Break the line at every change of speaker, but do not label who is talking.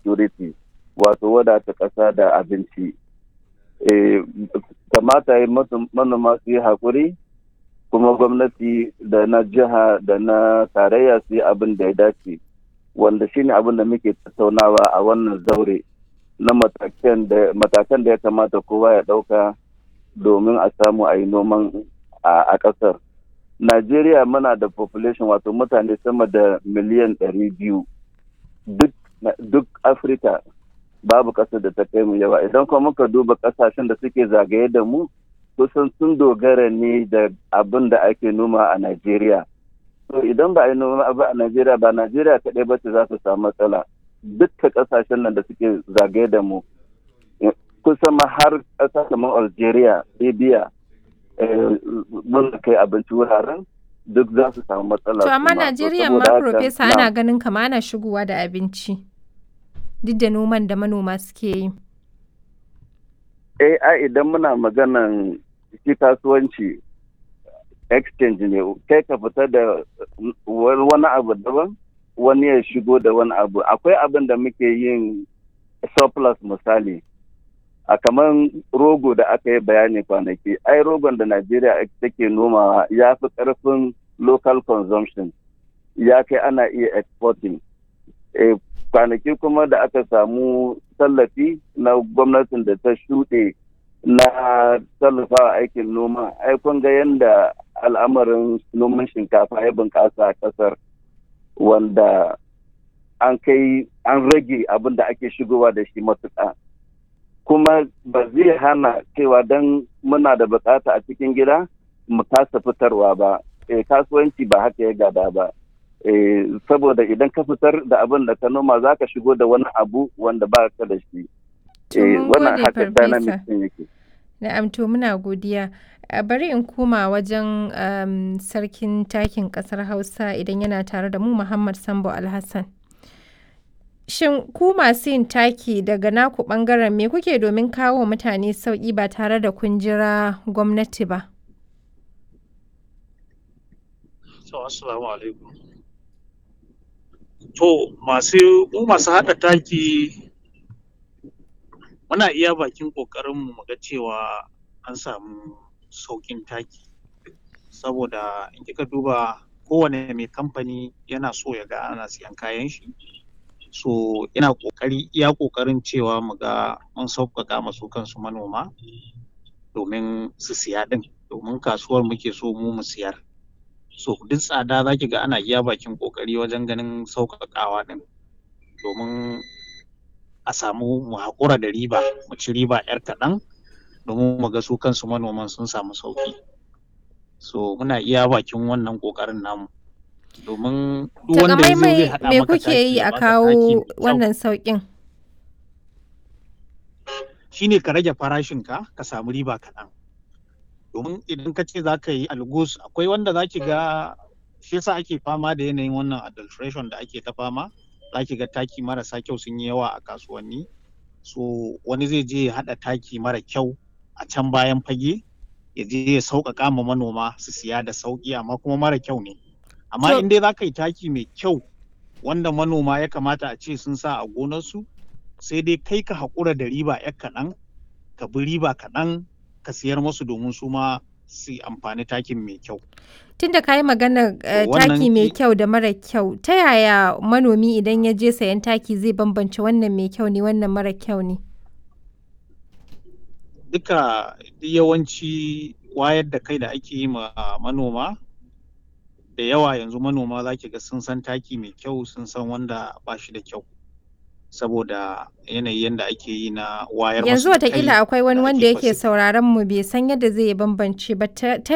security wato wadata ƙasa da abinci kamata yi manoma su yi haƙuri kuma gwamnati da na jiha da na tarayya su yi abin da ya dace wanda shine abin da muke tattaunawa a wannan zaure na matakan da ya kamata kowa ya ɗauka domin a samu a yi noman a ƙasar. Najeriya muna da population wato mutane sama da miliyan ɗari biyu duk Afirka babu ƙasar da ta kai mu yawa idan kuma muka duba ƙasashen da suke zagaye da mu kusan sun dogara ne da abin da ake noma a Najeriya. To idan ba a yi noma abu a Najeriya ba Najeriya kaɗai ba ce za su samu matsala. Dukkan ƙasashen nan da suke zagaye da mu kusan ma har ƙasa kamar Algeria, Libya, mun kai abinci wuraren duk za su samu matsala.
To amma Najeriya ma Profesa ana ganin kama ana shigowa da abinci. Duk da noman da manoma suke yi.
Eh, ai idan muna maganan shi kasuwanci exchange ne kai ka fita da wani abu daban wani ya shigo da wani abu akwai abin da muke yin surplus misali a kamar rogo da aka yi bayani kwanaki ai rogon da najeriya take nomawa ya fi karfin local consumption ya kai ana iya exporting kwanaki kuma da aka samu tallafi na gwamnatin da ta shuɗe na tallafawa aikin noma ai kun ga yadda al'amarin noman shinkafa ya bunƙasa a ƙasar wanda an kai an rage abin da ake shigowa da shi matuƙa kuma ba zai hana cewa don muna da bukata a cikin gida mu kasa fitarwa ba e, kasuwanci ba haka ya gada ba e, saboda idan ka fitar da abin da ka noma za ka shigo da wani abu wanda ba ka da shi
e, wannan haka dynamic yake na'am to muna godiya bari in koma wajen um, sarkin takin kasar hausa idan yana tare da mu muhammad sambo alhassan shin ku masu yin taki daga naku bangaren me kuke domin kawo mutane sauƙi ba tare da kun jira gwamnati ba
so assalamu alaikum to masu mu masu haɗa taki muna iya bakin ƙoƙarinmu mu ga cewa an samu sauƙin taki saboda in kika duba kowane mai kamfani yana so ya ga ana siyan kayan shi so ina ƙoƙari iya ƙoƙarin cewa mu ga mun sauƙaƙa masu kansu manoma domin su siya ɗin domin kasuwar muke so mu mu siyar so duk tsada za ki ga ana iya bakin ƙoƙari wajen ganin sauƙaƙawa ɗin domin a samu mu haƙura da riba mu ci riba 'yar kaɗan domin mu ga su kansu manoman sun samu sauƙi so muna iya bakin wannan ƙoƙarin namu domin duk wanda ya zai haɗa
me kuke yi a kawo wannan sauƙin
shine ka rage farashinka ka samu riba kaɗan domin idan ka ce za ka yi algus akwai wanda za ki ga shi yasa ake fama da yanayin wannan adulteration da ake ta fama za ki ga taki marasa kyau sun yi yawa a kasuwanni so wani zai je ya haɗa taki mara kyau a can bayan fage ya je ya sauƙaƙa ma manoma su siya da sauƙi amma kuma mara kyau ne amma in dai za ka yi taki mai kyau wanda manoma ya kamata a ce sun sa a gonarsu sai dai kai ka haƙura da riba ya kaɗan ka bi riba kaɗan ka siyar musu domin su ma su amfani takin mai kyau.
Tun da ka yi magana taki mai kyau da mara kyau, ta yaya manomi idan ya je sayan taki zai bambance wannan mai kyau ne wannan mara kyau ne?
Duka yawanci wayar da kai da ake yi ma manoma, da yawa yanzu manoma za ki ga sun san taki mai kyau sun san wanda ba shi da kyau. saboda yanayi yadda ake yi na wayar
yanzu watakila akwai wani wanda yake sauraron mu bai san yadda zai bambance ba ta